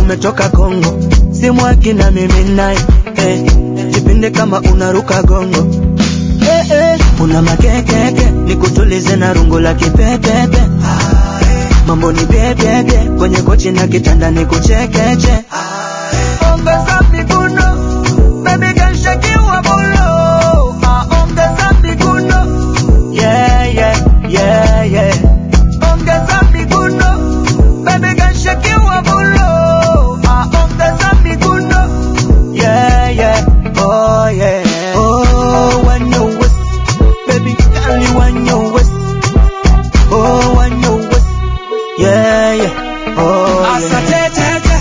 umetoka Kongo, simu akina mimi naye eh, jipinde kama unaruka gongo eh, eh, una makekeke nikutulize na rungu la kipepepe mambo ni bebebe kwenye kochi na kitanda nikuchekeche ongeza miguno baby girl shake your bolo ah, ongeza miguno yeah yeah yeah yeah ongeza miguno baby girl shake your bolo ah, ongeza miguno yeah yeah oh yeah oh when you waist baby girl you when you waist oh when you waist yeah yeah oh yeah Asatetete.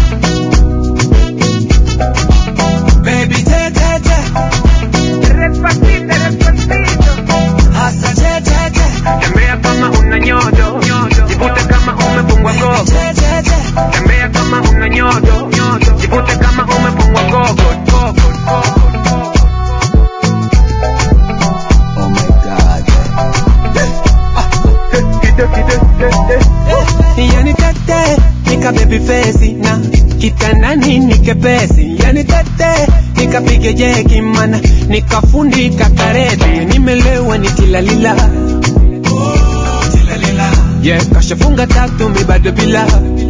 Baby tetete. Asatetete. Tembea kama una nyodo, jivute kama umefungwa gogo. Tetete. Tembea kama una nyodo, jivute kama umefungwa gogo. gogo, gogo. Oh my God. Kide, kide, kide. Yani tete, nika baby face na kitandani nikepesi. Yani tete, nikapige jeki mana nikafundika karete. Nimelewa nikilalila. Yeah, kashafunga tatu mi bado bila.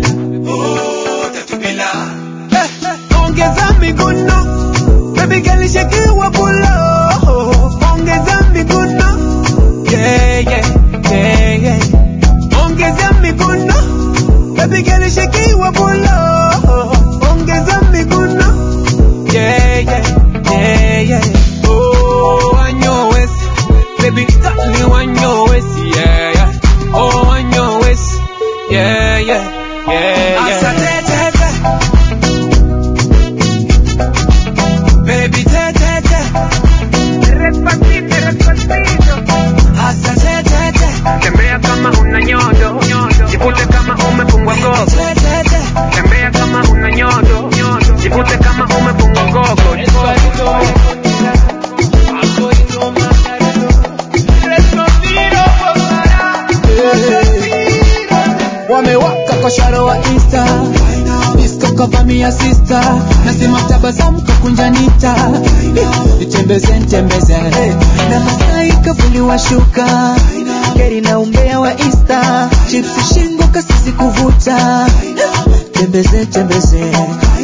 Eh, eh, Ongeza miguno, baby girl shakiwa pulo. Ongeza miguno, yeah yeah yeah yeah. Ongeza miguno, baby girl shakiwa pulo. Ongeza miguno, yeah yeah yeah yeah. Oh, on your waist, baby, got me on your waist, yeah yeah. Oh, on your waist, yeah yeah yeah yeah. Baby, te te te, hasa te te te, Tembea kama una nyodo, jivute kama umefungwa gogo. te te te. Tembea kama una nyodo, jivute kama umefungwa gogo. wamewaka kwa sharo wa insta disco kavamia sista nasema tabasamu kakunjanita nitembeze nitembeze na Masai kavuliwa shuka geri na umbea wa Insta chips shingo kasisi kuvuta tembeze tembeze